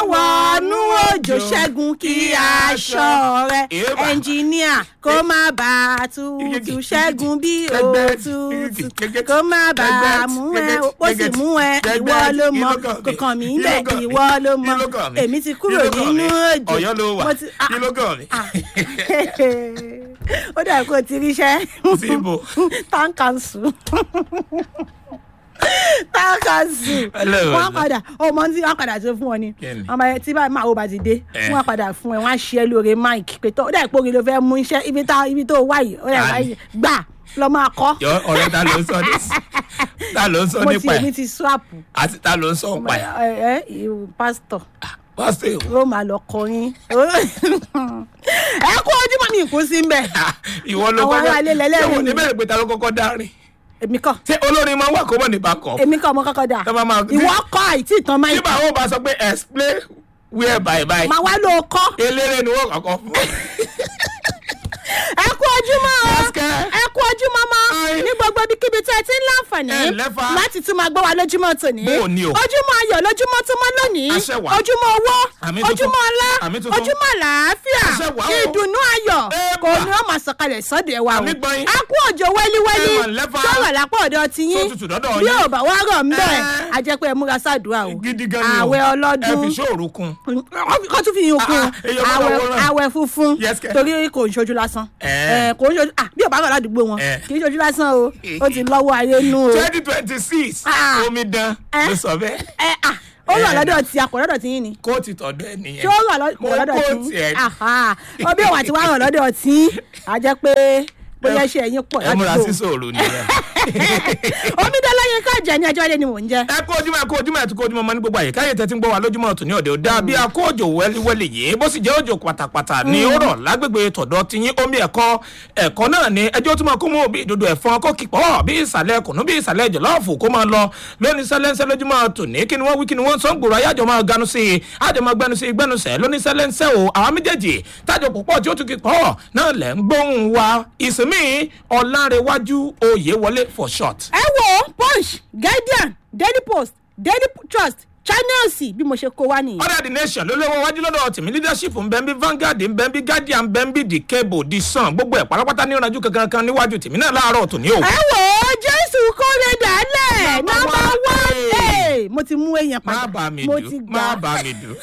wọnú òjò ṣẹ́gun kí aṣọ rẹ Èèbà. ẹnjìníà kó má bàa tutù ṣẹ́gun bí òtútù kó má bàa mú ẹ ó sì mú ẹ ìwọ ló mọ kọkàn mí ń bẹ ìwọ ló mọ èmi ti kúrò nínú òjò ọ̀yọ́ ló wà mo ti- ah, kí ló kàn mí. ah. ó dà kó o ti ríṣẹ́ Síbò. tankansu tankansu Hello. wọ́n padà ọmọ tí wọ́n padà tó fún ọ ni Kí ni? ọmọ yẹn tí bá máa wo bá ti dé Eh. wọ́n padà fún ẹ wọ́n á ṣe é lóore mike pé tó ó dà ìpòrí ló fẹ́ mú iṣẹ́ ibi tá ibi tó wà yìí ó dà Ta wá ni? yìí gbà lọ máa kọ́ yọ ọ̀rẹ́ ta ló ń sọ ní ta ló ń sọ mo ti nípa èmi ẹ̀ ti swap àti ta ló ń sọ nípa ẹ̀ ẹ ẹ ìwò pásítọ̀ pásítọ̀ ló máa lọ kọrin ẹ kú ojúmọ́ mi kú sí mbẹ́ ìwọ ló Àwọn ará ilé lẹ́lẹ́rìí ṣé wọ́n ni. ní bẹ́ẹ̀ pé ta ló kọ́kọ́ dárin èmi kọ́ ṣé olórin máa ń wà kó mọ̀ nípa kọ́ èmi kọ́ ọmọ kọ́kọ́ dà Tọ́ bá máa- ìwọ kọ́ àìtí ìtàn máa tí báwo bá sọ pé explain where by by máa wá ló kọ́ eléré ni wọ́n kọ́kọ́ fún ẹ kú ojúmọ́ o Àṣkẹ́. ẹ kú ojúmọ́ mọ́ Ai. ní gbogbo ibikíbi tí ẹ ti ń láǹfààní Ẹ lẹ́fà. láti tún máa gbọ́ wa lójúmọ́ tòní Bó o ní o. ojúmọ́ ayọ̀ lójúmọ́ tó mọ́ lónìí Àṣẹ wà. ojúmọ́ owó Àmì tuntun. ojúmọ́ ọlá Àmì tuntun. ojúmọ́ àlàáfíà Àṣẹ wà o. ìdùnnú ayọ̀ Ẹ kò bà. ní ọmọ sọ̀kalẹ̀ sọ́dẹ̀ wa o Àmì gbọ́yìn. a kú òjò wẹ́líwẹ́lí Ẹ mà lẹ́fà. sọ̀rọ̀ lápò ọ̀dọ̀ ti yín Tó tutù dọ́dọ̀ bí yín. ò bá wá rọ̀ ń bẹ̀ Ẹ. a jẹ́ pé ẹ múra sáàdúrà o gidi gan ni o àwẹ̀ ẹ ọlọ́dún fi ṣòro kun kọ́ tún fi yín okun Ah, ah, èyí ọmọ àwẹ̀ làwòrán. àwẹ̀ funfun Yes, kẹ̀. torí kò ń ṣojú lásán Eh. Eh, kò ń ṣojú ah bí ò bá rọ̀ ládùúgbò wọn Eh. kì í ṣojú lásán o ó ti lọ́wọ́ ayé nú o twenty twenty six Ah. omidan Eh. ló sọ bẹ́ẹ̀ ẹ ah ó rọ̀ Eh. lọ́dọ̀ tí a kò lọ́dọ̀ tí yín ni kóòtù tọ̀dọ̀ ẹ nìyẹn ṣé ó rọ̀ lọ́- mo kò lọ́dọ̀ kóòtù tí ẹ yín aha ó bí òwà tí wàá rọ̀ lọ́dọ̀ tí a jẹ́ pé bóyá ṣe ẹ̀yin pọ̀ ẹ múra sí ládùúgbò sòrò nìyẹn. omidan lẹ́yìn ká jẹ́ ní ẹjọ́ ilé ni mò ń jẹ́ ẹ kó ojúmọ́ ẹ kó ojúmọ́ ẹ tún kó ojúmọ́ ọmọ ní gbogbo àyíká yẹn tẹ́tí ń gbọ́ wa lójúmọ́ ọ̀tún ní òde òde bí a kó òjò wẹ́líwẹ́lì yìí bó sì jẹ́ òjò pátápátá ní ó rọ̀ lágbègbè tọ̀dọ̀ ti yín omi ẹ̀kọ́ ẹ̀kọ́ náà ni ẹjọ́ tó máa kó mú bí ìdodo ẹ̀fọn kó kìpọ̀ bí ìsàlẹ̀ kùnú bí ìsàlẹ̀ jọ̀lọ́ọ̀fù kó máa lọ lóní sẹ́lẹ̀nsẹ́ lójúmọ́ tòní kí ni wọ́n wí kí ni wọ́n sọ ń gbòòrò ayájọ́ máa ganu sí i ájọ́ máa gbẹnu sí i gbẹnu sẹ́ lóní sẹ́lẹ̀nsẹ́ o àwọn méjèèjì tájọ púpọ̀ tí ó tún kìpọ̀ náà lẹ̀ ń gbóhùn wa ìsinmi ọ̀làǹrẹ̀wájú oyè wọlé for short. ẹ wo punch guardian daily post daily trust channels bí mo ṣe kó wá nìyẹn. order the nation ló lọ́wọ́ wájú lọ́dọ̀ tèmi leadership ń bẹ́ ń bí vanguard ń bẹ́ ń bí guardian ń bẹ́ ń bí the cable the sun gbogbo ẹ̀ pátápátá ní ìrànjú kankan kan níwájú tèmi náà láàárọ̀ tòní o. ẹ wò ó jésù kórè dálẹ̀ Number nọmba one. one mo ti mú èèyàn má padà bà mí mo ti dù gbà má bà mí dù.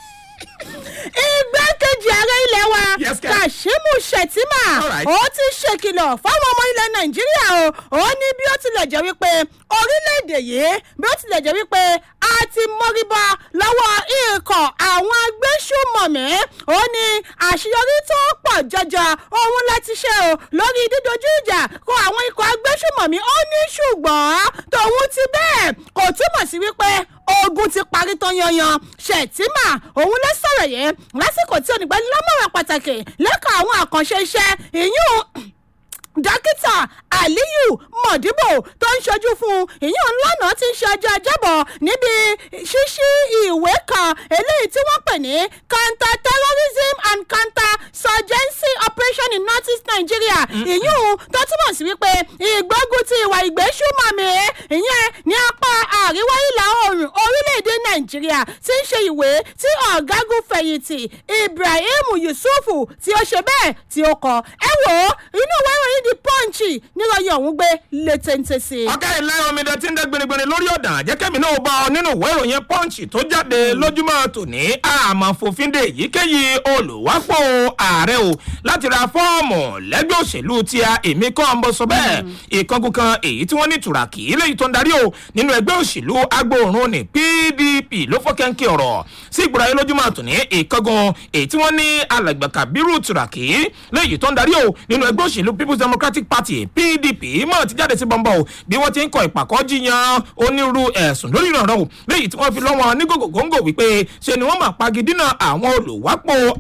igbákejì ààrẹ ilẹ̀ wa Yes, Ken. kashimu shettima All right. ó ti ṣèkìlọ̀ fáwọn ọmọ ilẹ̀ nàìjíríà o ó ní bí ó tilẹ̀ jẹ́ wípé orílẹ̀-èdè yìí bí ó tilẹ̀ jẹ́ wípé a ti mọ́ríbá lọ́wọ́ ikọ̀ àwọn agbésùmọ̀mí ó ní àṣeyọrí tó pọ̀ jọjọ òun láti ṣe o lórí dídojú ìjà kó àwọn ikọ̀ agbésùmọ̀mí ó ní ṣùgbọ́n tòun ti bẹ́ẹ̀ kò túmọ̀ sí wípé ogun ti parí tán yanyan ṣètìmà òun ló sọ̀rọ̀ yẹn lásìkò tí onígbàlámọ̀ràn pàtàkì lẹ́ka àwọn àkànṣe iṣẹ́ ìyún dókítà aliyu mọ̀díbò tó ń ṣojú fún ìyún lọ́nà tí ń ṣe ọjọ́ ajábọ̀ níbi ṣíṣí ìwé kan eléyìí tí wọ́n pè ní counter terrorism and counter surgency operation in north east nigeria ìyún tó túmọ̀ sí wípé ìgbógun ti ìwà ìgbésùmọ̀mí ìyẹn ní apá àríwá ìlà oòrùn orílẹ̀-èdè nàìjíríà tí ń ṣe ìwé tí ọ̀gágun fẹ̀yìntì ibrahim yusufu tí ó ṣe bẹ́ẹ̀ tí ó kọ ẹ wò ó inú ìwé ìròyìn the punch níròyìn ọ̀hún gbé létéńté sí i. ọ̀gá ilé omidan tí ń dẹ́ gbinigbini lórí ọ̀dàn jẹ́kẹ́mi náà bá ọ nínú ìwé ìròyìn punch tó jáde lójúmọ́ tòní àmọ́ fòfinde èyíkéyìí olùwápò ààrẹ o láti ra fọ́ọ̀mù lẹ́gbẹ́ òṣèlú tí a èmi kọ́ ń bọ́ sọ bẹ́ẹ̀ ìkángun kan èyí tí wọ́n ní tùràkì léyìí tó ń darí o nínú ẹgbẹ́ òṣèlú agbóòrùn ní pdp ló fọ́ kẹ́ńkẹ́ ọ̀rọ̀ sí ìgbòrò ayé lójúmọ́ tòní ìkángun èyí tí wọ́n ní alàgbà kabiru tùràkì léyìí tó ń darí o nínú ẹgbẹ́ òṣèlú people's democratic party pdp mọ̀ ti jáde sí bọ́ńbọ́ o bí wọ́n ti ń kọ ìpàkọ́ jiyàn onírú ẹ̀sùn lórí ìrànlọ́ o léyìí tí wọ́n fi lọ́wọ́ ní gògògóńgò wípé ṣe ni wọ́n máa pagidínà àwọn olùwápò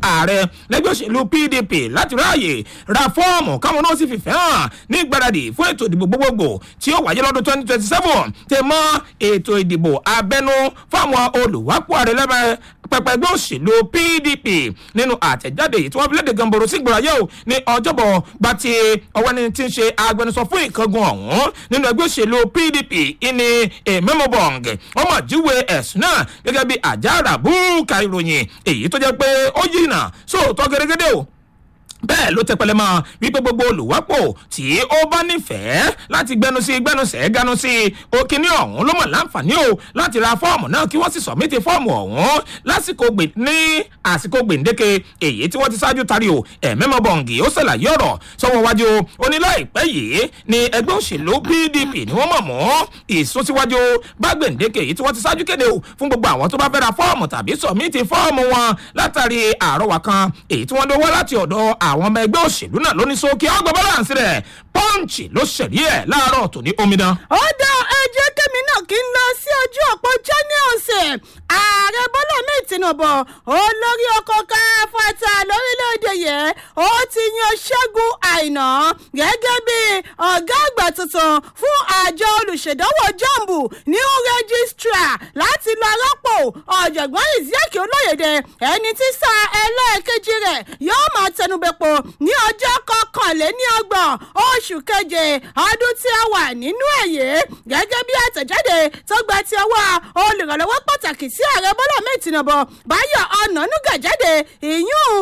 ààrẹ lẹ́gbẹ́ òṣèlú pdp láti ráàyè ra fọ́ọ̀mù káwọn náà sì fìfẹ́ hàn ní ìgbáradì fún ètò ìdìbò gbogbogbò tí ó wáyé lọ́dún twenty twenty seven tẹ mọ́ ètò ìdìbò abẹ́nú fáwọn olùwápò ààrẹ lẹ́bẹ̀ẹ́ pẹpẹ ẹgbẹ́ òṣèlú pdp nínú àtẹ̀jáde yìí tí wọ́n fi léde gamboro sí ìgbòrayé o ní ọjọ́bọ̀ gba ti ọwọ́ ẹni tí ń ṣe agbẹnusọ fún ìkángun ọ̀hún nínú ẹgbẹ́ òṣèlú pdp ìní ememobong wọ́n mọ̀ jíwe ẹ̀sùn náà gẹ́gẹ́ bí àjàrà búùkà ìròyìn èyí tó jẹ́ pé ó yìnà sóòótọ́ gẹ́gẹ́dẹ́ o bẹ́ẹ̀ ló tẹpẹlẹ mọ́ wípé gbogbo olùwápò tí ó bá nífẹ̀ẹ́ láti gbẹnu sí gbẹnusẹ̀ ganu sí òkìní ọ̀hún ló mọ̀ láǹfààní o láti ra fọ́ọ̀mù náà kí wọ́n sì sọ̀mítì fọ́ọ̀mù ọ̀hún lásìkò gbè ní àsìkò gbèǹdéke èyí tí wọ́n ti ṣáájú tari o ẹ̀mẹ́mọ́ bọ̀ǹgì ó ṣàlàyé ọ̀rọ̀ sọ́wọ́ wájú oníláìpẹ́ yìí ni ẹgbẹ́ òṣèlú pdp ni wọ́n mọ̀ mọ́ ìsúnsíwájú bá gbèǹdéke èyí tí wọ́n ti ṣáájú kéde o fún gbogbo àwọn tó bá fẹ́ ra fọ́ọ̀mù tàbí sọ̀mítì fọ́ọ̀mù wọn látàrí àrọwà kan èyí tí wọ́n dówó láti ọ̀dọ̀ àwọn ọmọ ẹgbẹ́ òṣèlú náà lóní sókè ọgbà balance rẹ̀ pọ́ǹchì ló ṣẹ̀rí ẹ̀ láàárọ̀ tòní omidan. ó dá ẹjẹ́ kẹ́mi náà kí n lọ sí ojú òpó channels ààrẹ bọ́lá mi tinubu olórí ọkọ̀ káfọ́tà lórílẹ̀‐èdè yẹn ó ti yan ṣẹ́gun àìná gẹ́gẹ́ bí ọ̀gá àgbà tuntun fún àjọ olùṣèdánwò jambu new registrar láti lọ rọ́pò ọ̀jọ̀gbọ́n ìzíàkì olóyèdè ẹni tí sáà ẹlẹ́ẹ̀kejì rẹ̀ yóò máa tẹnubẹ̀pọ̀ ní ọjọ́ kọkànléní ọgbọ̀n oṣù keje ọdún tí a wà nínú ẹ̀yẹ gẹ́gẹ́ bí àtẹ̀jáde tó gba ti ọwọ́ olùrànlọ́wọ́ pàtàkì sí ààrẹ bọ́lá mẹ́tìnàbọ̀ báyọ̀ ọ̀nànúgà jáde ìyún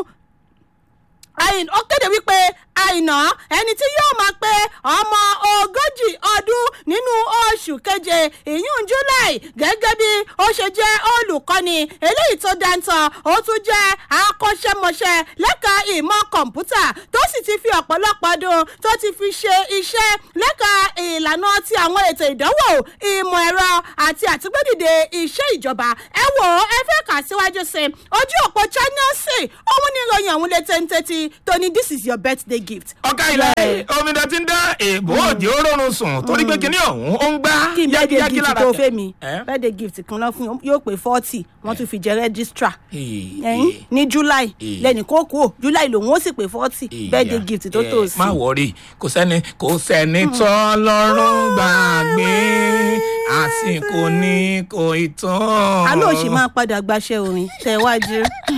àyìn ó kéde wípé àìná ẹni tí yóò máa pé ọmọ ogójì ọdún nínú oṣù keje ìyún july gẹ́gẹ́ bí ó ṣe jẹ́ olùkọ́ni eléyìí tó dáńtọ́ ó tún jẹ́ akọ́ṣẹ́mọṣẹ́ lẹ́ka ìmọ̀ kọ̀ǹpútà tó sì ti fi ọ̀pọ̀lọpọ̀ ọdún tó ti fi ṣe iṣẹ́ lẹ́ka ìlànà ti àwọn ètò ìdánwò ìmọ̀ ẹ̀rọ àti àtúgbẹ́dìde iṣẹ́ ìjọba ẹ wò ó ẹ fẹ́ kà síwájú sí i ojú òpó channels òun ní ìròyìn ọ̀hún lè tẹ́ntẹ́tí tó ní this is your birthday gift. ọ̀gá ilẹ̀ omidan ti ń dá èèbò òdì orórun sùn torí pé kinní ọ̀hún ó ń gbá kí n birthday yákíyákí gift lára tó tẹ̀. fẹ́ mi Ẹ́? birthday gift kan lọ fún yóò pé forty wọ́n tún fi jẹ́ registrar Ee, ẹ̀yìn ee. ní july Ee. lẹ́nì kó kú ò july lòun ó sì pé forty birthday Ìyá, gift tó ẹ, tó sí. má wọrí kò sẹ́ni kò sẹ́ni tọ́ lọ́rùn gbàgbé àsìkò ní kò ì tán. aló òsì máa padà gbaṣẹ́ orin tẹ̀wájú.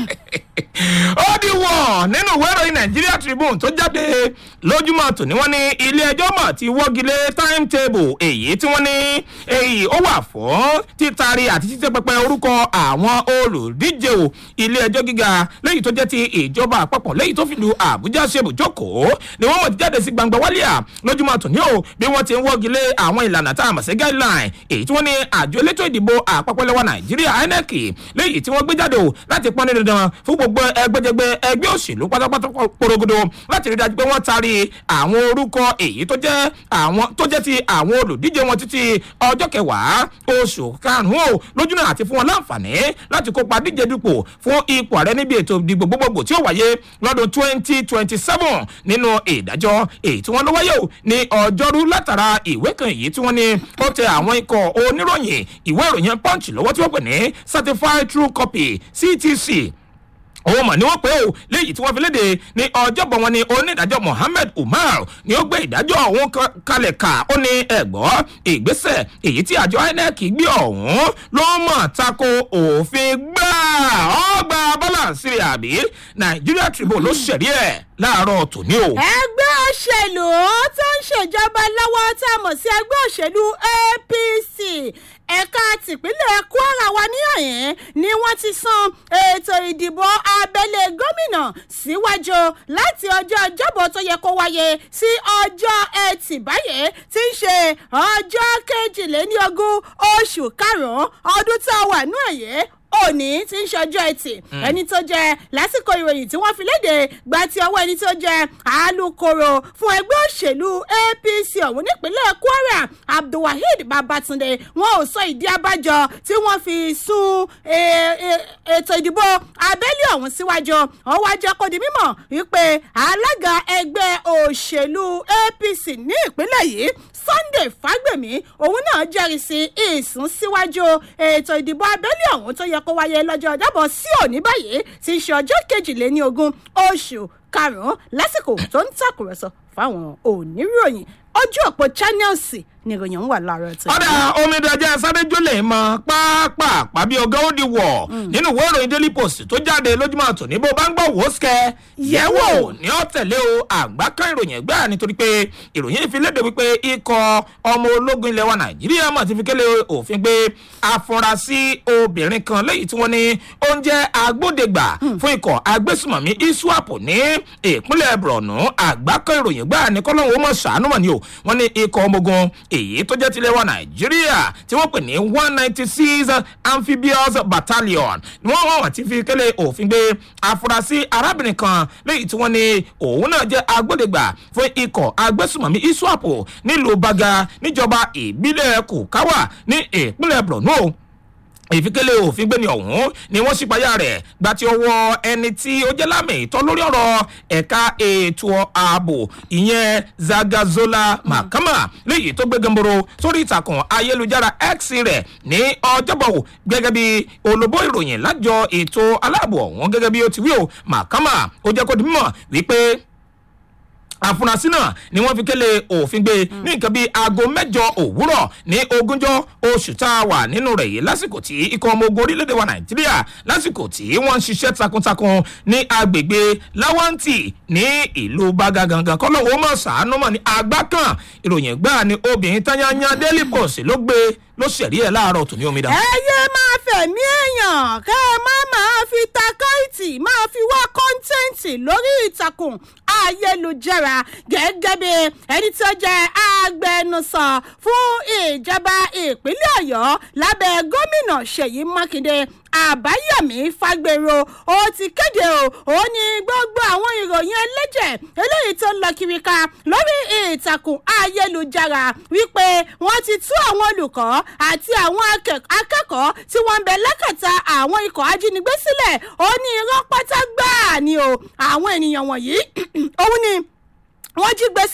ó di wọ̀ nínú ìwé ìròyìn nigeria tribune tó jáde lójúmọ́ tòní wọ́n ní ilé ẹjọ́ mọ̀ ti wọ́gilé timetable èyí tí wọ́n ní èyí ó wà fún títari àti títẹ́ pẹpẹ orúkọ àwọn olùdíje o ilé ẹjọ́ gíga lẹ́yìn tó jẹ́ ti ìjọba àpapọ̀ lẹ́yìn tó fìlú àbújá ṣe bùjókòó ni wọ́n mọ̀ ti jáde sí gbangba wálíà lójúmọ́ tòní o bí wọ́n ti ń wọ́gilé àwọn ìlànà tá a mọ̀ sí guideline èyí tí wọ́n ní àjọ elétò ìdìbò àpapọ̀ lẹ́wọ̀ nàìjíríà inec lẹ́yìn tí wọ́n gbé jáde o láti pọ́n ní dandan fún gbogbo ẹgbẹ́jẹgbẹ́ ẹgbẹ́ òṣèlú pátápátá porogodo láti rí dájú pé wọ́n taari àwọn orúkọ èyí tó jẹ́ àwọn tó jẹ́ ti àwọn olùdíje wọn títí ọjọ́ kẹwàá oṣù karùn-ún o lójúnà àti fún wọn láǹfààní láti kópa díje dupò fún ipò ààrẹ níbi ètò ìdìbò gbogbogbò tí ó wáyé lọ́dún twenty twenty seven nínú ìdájọ́ èyí tí wọ́n ló wáyé o ní ọjọ́rú látara ìwé kan èyí tí wọ́n ní ó tẹ àwọn ikọ̀ oníròyìn ìwé ìròyìn punch lọ́wọ́ tí wọ́n pè ní certified true copy ctc òun mọ̀ ni wọ́n pé o léyìí tí wọ́n fi léde ní ọjọ́bọ̀ wọn ni onídàájọ́ mohammed umar ni ó gbé ìdájọ́ ọ̀hún ka- kalẹ̀ ká ó ní ẹ̀gbọ́ ìgbésẹ̀ èyí tí àjọ inec gbé ọ̀hún ló mọ̀ tako òfin gbà ọgbà balance rẹ̀ àbí nigeria tribune ló ṣẹ̀rí ẹ̀ láàárọ̀ tòní o. ẹgbẹ́ òṣèlú tó ń ṣèjọba lọ́wọ́ tá a mọ̀ sí ẹgbẹ́ òṣèlú apc ẹ̀ka tìpínlẹ̀ kwara wa ní àyẹn ni wọ́n ti san ètò ìdìbò abẹ́lé gómìnà síwájú láti ọjọ́ ọjọ́bọ̀ tó yẹ kó wáyé sí ọjọ́ ẹtì báyìí tí ń ṣe ọjọ́ kejìléníogún oṣù karùn-ún ọdún tá a wà nú ẹ̀yẹ́ òní tí ń ṣọjọ́ ẹtì ẹni tó jẹ lásìkò ìròyìn tí wọ́n fi léde gba ti ọwọ́ ẹni tó jẹ alūkkóró fún ẹgbẹ́ òṣèlú apc ọ̀hún nípínlẹ̀ kwara abdulwaheed babatunde wọn ò sọ ìdí abájọ tí wọ́n fi sún e- e- ètò ìdìbò abẹ́lé ọ̀hún síwájú wọ́n wá jẹ́ kó di mímọ̀ wípé alága ẹgbẹ́ òṣèlú apc ní ìpínlẹ̀ yìí sunday fagbemi òun náà jẹ́rìí sí ìsúnsíwájú ètò ìdìbò abẹ́lé ọ̀hún tó yẹ kó wáyé lọ́jọ́ ọjọ́bọ̀ sí òní báyìí ti ṣe ọjọ́ kejìléní ogún oṣù karùn-ún lásìkò tó ń tàkùrọ̀sọ fáwọn oníròyìn ojú òpó channels ni ìròyìn ń wà láàárọ̀ tó. ọ̀dà omidanjẹ́ sáré-jólè mọ pápá bí ọgá ó di wọ̀ nínú ìwé ìròyìn daily post tó jáde lójúmọ́ tòní bó bá ń gbọ́ wò ó sikẹ́ yẹ̀wò ní ọ̀tẹ̀lé o àgbáká ìròyìn ẹgbẹ́ nítorí pé ìròyìn ìfilédè wípé ikọ̀ ọmọ ológun ilẹ̀ wa nàìjíríà mọ̀ ti fi kélé òfin pé afurasí obìnrin kan lẹ́yìn tí wọ́n ní oúnjẹ agbódegbà fún ikọ̀ agbésùmọ̀mí iswap ní ìpínlẹ̀ borno àgbáká ìròyìn gbà ní kọ́lọ́hún ó mọ̀ ṣàánú mọ̀ ni o wọ́n ní ikọ̀ ọmọ ogun èyí tó jẹ́ tilẹ̀ wa nàìjíríà tí wọ́n pè ní one ninety six amphibious battalion ni wọ́n wọ́n ti fi kélé òfin gbé afurasí arábìnrin kan lẹ́yìn tí wọ́n ní òun náà jẹ́ agbódegbà fún ikọ̀ agbésùmọ̀mí iswap nílùú baga níjọba ìbílẹ̀ kùkáwà ní ìpínlẹ̀ borno ìfikele òfin gbéni ọ̀hún ni wọ́n ṣípayá rẹ̀ gba ti ọwọ́ ẹni tí ó jẹ́ lámì ìtọ́ lórí ọ̀rọ̀ ẹ̀ka ètò ààbò ìyẹn zagazola mahama léyìí tó gbé gamboro sórí ìtàkùn ayélujára x rẹ̀ ní ọjọ́bọ̀ gẹ́gẹ́ bí olóbó ìròyìn lájọ ètò aláàbò ọ̀hún gẹ́gẹ́ bí ó ti wí o mahama ó jẹ́ kó di mímọ̀ wípé àfúrásì náà ni wọn fi kélé òfin gbé ní nǹkan bíi aago mẹjọ òwúrọ ní ogúnjọ oṣù tá a wà nínú rẹ yìí lásìkò tí ikọ̀ ọmọ ogun orílẹ̀-èdè wa nàìjíríà lásìkò tí wọ́n ń ṣiṣẹ́ takuntakun ní agbègbè láwáǹtì ní ìlú bága gangan kọ́lọ́wọ́ mọ̀ sàánú mọ̀ ní agbá kan ìròyìn gbáà ni obìnrin tányányá daily post ló gbé ló ṣẹ̀rí ẹ̀ láàárọ̀ tòní omidan. ẹ yé máa fẹ̀mí èèyàn kẹ́ ẹ má máa fi takáìtì máa fi wá kọ́ńtẹ́ǹtì lórí ìtàkùn ayélujára gẹ́gẹ́ bí ẹni tí ó jẹ́ agbẹnusọ fún ìjọba ìpínlẹ̀ ọ̀yọ́ lábẹ́ gómìnà ṣèyí mákindé àbáyọ̀mí fagbèrò ó ti kéde o ó ní gbogbo àwọn ìròyìn ẹlẹ́jẹ̀ eléyìí tó ń lọ kiri ká lórí ìtàkùn ayélujára wípé wọ́n ti tú àwọn olùkọ́ àti àwọn akẹ́kọ̀ọ́ tí wọ́n ń bẹ lẹ́kẹ̀ta àwọn ikọ̀ ajínigbé sílẹ̀ ó ní irọ́ pátá gbáà ni o àwọn ènìyàn wọ̀nyí òun ni wọ́n jí gbé